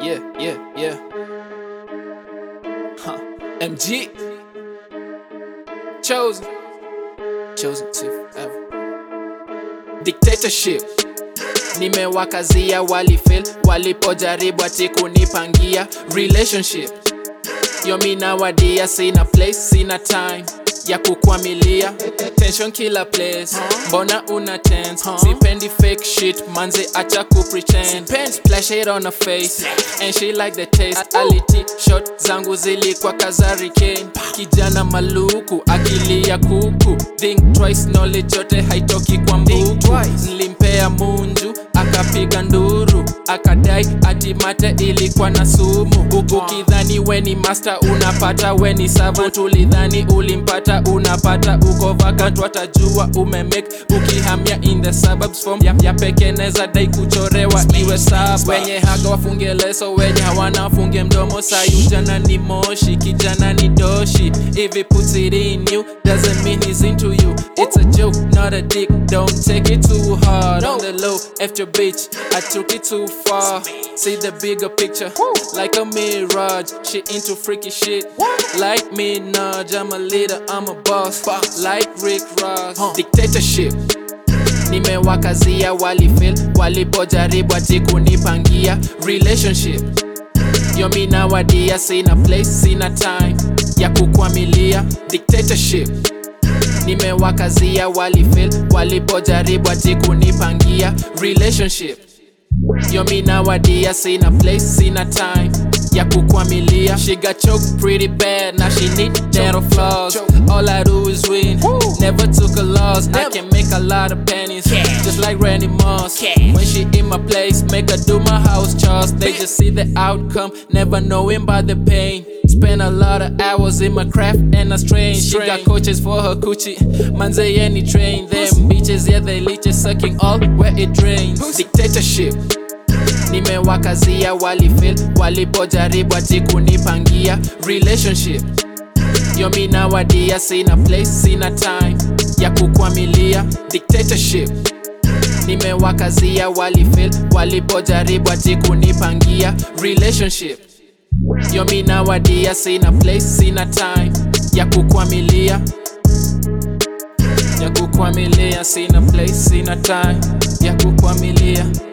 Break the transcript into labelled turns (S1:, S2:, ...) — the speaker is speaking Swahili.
S1: yeah, yeah, yeah. Huh. MG. Chosen. Chosen to forever. Dictatorship. Nimewakazia walifail walipojaribu ati kunipangia relationship. Yo mi nawadia sina place, sina time ya kukwamilia tension kila place mbona una tense sipendi fake shit manze acha kupretend splash it on her face and she like the taste aliti shot zangu zilikuwa kazari kane kijana maluku akili ya kuku think twice knowledge yote haitoki kwa mbuku nilimpea munju akapiga nduru akadai ati mate ilikuwa na sumu huku kidhani weni master unapata weni servant ulidhani ulimpata unapata uko vacant watajua umemake ukihamia in the suburbs form ya, ya pekeneza dai kuchorewa iwe sub wenye haga wafunge leso wenye hawana wafunge mdomo sayujana ni moshi kijana ni doshi if he puts it in you doesn't mean he's into you it's a joke not a dick don't take it too hard on the low after bitch I took it too far see the bigger picture like a mirage she into freaky shit like me Nudge I'm a leader I'm a boss like Rick Ross dictatorship nimewakazia walifail walipojaribu ati kunipangia relationship yo mi nawadia sina place sina time ya kukwamilia dictatorship nimewakazia walifail walipojaribu ati kunipangia relationship yo mi nawadia sina place sina time ya kukwamilia she got choked pretty bad now she need dental flaws all I do is win never took a loss I can make a lot of pennies just like Randy Moss when she in my place make her do my house chores they just see the outcome never knowing about the pain Spend a lot of hours in my craft and I strain. She got coaches for her coochie. Manze any train. Them bitches, yeah, they leeches sucking all where it drains. Dictatorship. Nimewakazia walifail walipojaribu ati kunipangia relationship. Yo mi nawadia sina place, sina time ya kukwamilia dictatorship. Nimewakazia walifail walipojaribu ati kunipangia relationship. Yo mi nawadia sina place, sina time ya kukwamilia ya kukwamilia, sina place, sina time ya kukwamilia.